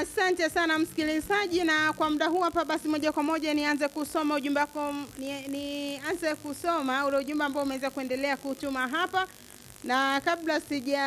Asante sana msikilizaji, na kwa muda huu hapa basi, moja kwa moja nianze kusoma ujumbe wako, nianze ni nianze kusoma ule ujumbe ambao umeweza kuendelea kutuma hapa, na kabla sija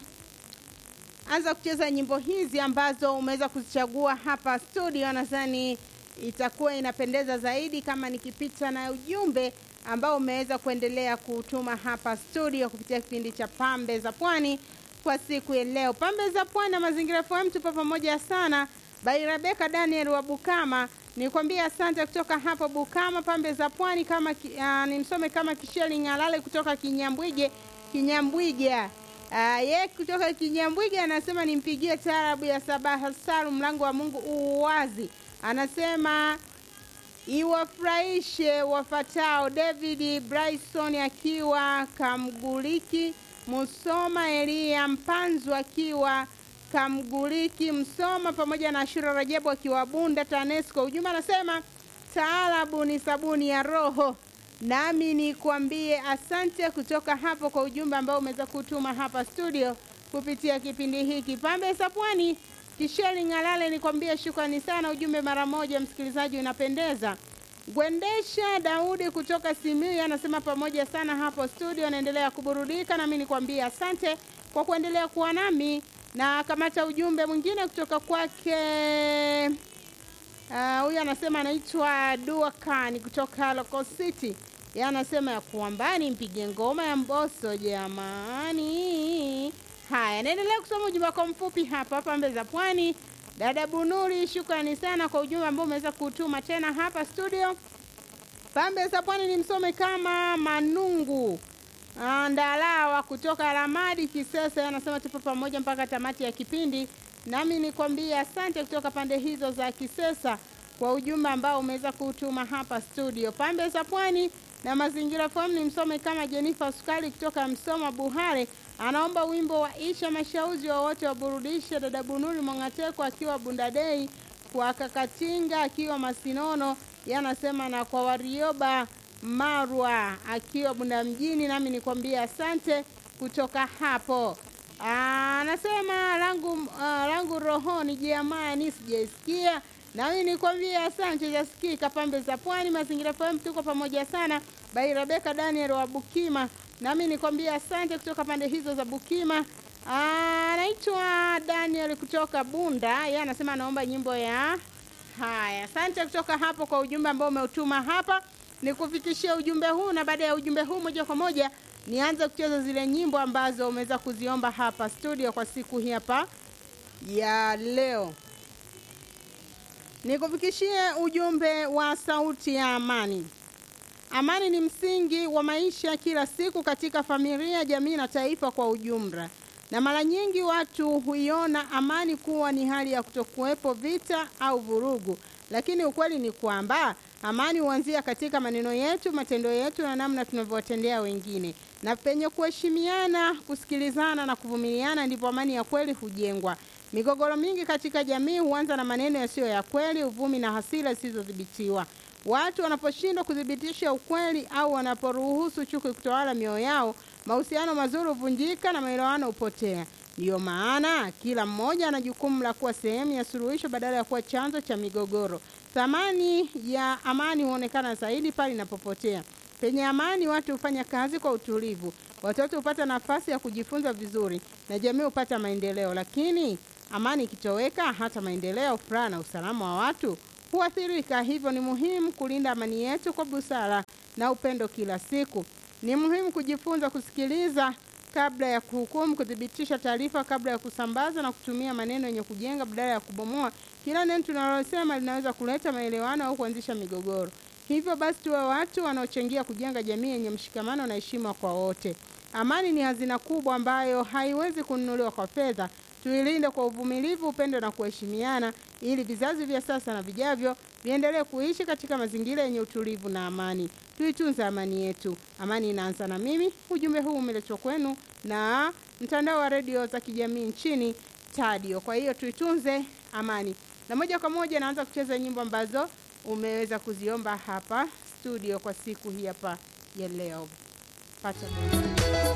anza kucheza nyimbo hizi ambazo umeweza kuzichagua hapa studio, nadhani itakuwa inapendeza zaidi kama nikipita na ujumbe ambao umeweza kuendelea kutuma hapa studio kupitia kipindi cha Pambe za Pwani kwa siku ya leo. Pambe za Pwani na Mazingira FM tupo pamoja sana. By Rebecca Daniel wa Bukama, nikwambie asante kutoka hapo Bukama, Pambe za Pwani. Kama uh, nimsome kama Kisheli Ngalale kutoka Kinyambwige, Kinyambwiga Uh, ye kutoka Kinyambwige anasema nimpigie taarabu ya Sabaha Salu, mlango wa Mungu uwazi. Anasema iwafurahishe wafatao. David Bryson akiwa Kamguliki, Musoma Elia Mpanzu akiwa Kamguliki Msoma, pamoja na Ashura Rajabu akiwa Bunda TANESCO. Ujumbe anasema taarabu ni sabuni ya roho nami nikwambie asante kutoka hapo kwa ujumbe ambao umeweza kutuma hapa studio kupitia kipindi hiki Pambe za Pwani. Kisheli Ngalale, nikwambie shukrani sana, ujumbe mara moja, msikilizaji, unapendeza. Gwendesha Daudi kutoka Simiyu anasema pamoja sana hapo studio, anaendelea kuburudika, nami nikwambie asante kwa kuendelea kuwa nami, na kamata ujumbe mwingine kutoka kwake huyu uh, anasema anaitwa Dua Kani kutoka Local City. Yeye anasema ya kwamba nimpige ngoma ya Mbosso jamani. Haya, naendelea kusoma ujumbe wako mfupi hapa Pambe za Pwani. Dada Bunuri, shukrani sana kwa ujumbe ambao umeweza kutuma tena hapa studio. Pambe za Pwani ni msome kama Manungu Ndalawa kutoka Ramadi Kisesa, anasema tupo pamoja mpaka tamati ya kipindi nami nikwambie asante kutoka pande hizo za Kisesa kwa ujumbe ambao umeweza kutuma hapa studio. Pambe za Pwani na Mazingira FM ni msome kama Jennifer Sukali kutoka Msoma Buhare, anaomba wimbo wa Isha Mashauzi wowote waburudishe. Dada Bunuri Mongateko akiwa Bundadei, kwa Kakatinga akiwa Masinono, yanasema na kwa Warioba Marwa akiwa Bunda mjini, nami nikwambie asante kutoka hapo. Anasema langu uh, langu rohoni jamani, sijaisikia nami nikwambie asante, jasikika. Pambe za Pwani, Mazingira FM, tuko pamoja sana. Bai Rebeka Daniel wa Bukima, nami nikwambie asante kutoka pande hizo za Bukima. Anaitwa Daniel kutoka Bunda, yeye anasema anaomba nyimbo ya haya. Asante kutoka hapo kwa ujumbe ambao umeutuma hapa, nikufikishia ujumbe huu, na baada ya ujumbe huu moja kwa moja nianze kucheza zile nyimbo ambazo umeweza kuziomba hapa studio kwa siku hii hapa ya leo. Nikufikishie ujumbe wa sauti ya amani. Amani ni msingi wa maisha kila siku katika familia, jamii na taifa kwa ujumla, na mara nyingi watu huiona amani kuwa ni hali ya kutokuwepo vita au vurugu, lakini ukweli ni kwamba amani huanzia katika maneno yetu, matendo yetu na namna tunavyowatendea wengine. Na penye kuheshimiana, kusikilizana na kuvumiliana ndipo amani ya kweli hujengwa. Migogoro mingi katika jamii huanza na maneno yasiyo ya kweli, uvumi na hasira zisizodhibitiwa. Watu wanaposhindwa kuthibitisha ukweli au wanaporuhusu chuki kutawala mioyo yao, mahusiano mazuri huvunjika na maelewano hupotea. Ndiyo maana kila mmoja ana jukumu la kuwa sehemu ya suluhisho badala ya kuwa chanzo cha migogoro. Thamani ya amani huonekana zaidi pale inapopotea. Penye amani, watu hufanya kazi kwa utulivu, watoto hupata nafasi ya kujifunza vizuri na jamii hupata maendeleo. Lakini amani ikitoweka, hata maendeleo, furaha na usalama wa watu huathirika. Hivyo ni muhimu kulinda amani yetu kwa busara na upendo kila siku. Ni muhimu kujifunza kusikiliza kabla ya kuhukumu, kuthibitisha taarifa kabla ya kusambaza na kutumia maneno yenye kujenga badala ya kubomoa. Kila neno tunalosema linaweza kuleta maelewano au kuanzisha migogoro. Hivyo basi, tuwe watu wanaochangia kujenga jamii yenye mshikamano na heshima kwa wote. Amani ni hazina kubwa ambayo haiwezi kununuliwa kwa fedha. Tuilinde kwa uvumilivu, upendo na kuheshimiana, ili vizazi vya sasa na vijavyo viendelee kuishi katika mazingira yenye utulivu na amani. Tuitunze amani yetu. Amani inaanza na mimi. Ujumbe huu umeletwa kwenu na mtandao wa redio za kijamii nchini Tadio. Kwa hiyo tuitunze amani, na moja kwa moja naanza kucheza nyimbo ambazo umeweza kuziomba hapa studio kwa siku hii hapa ya leo. Pata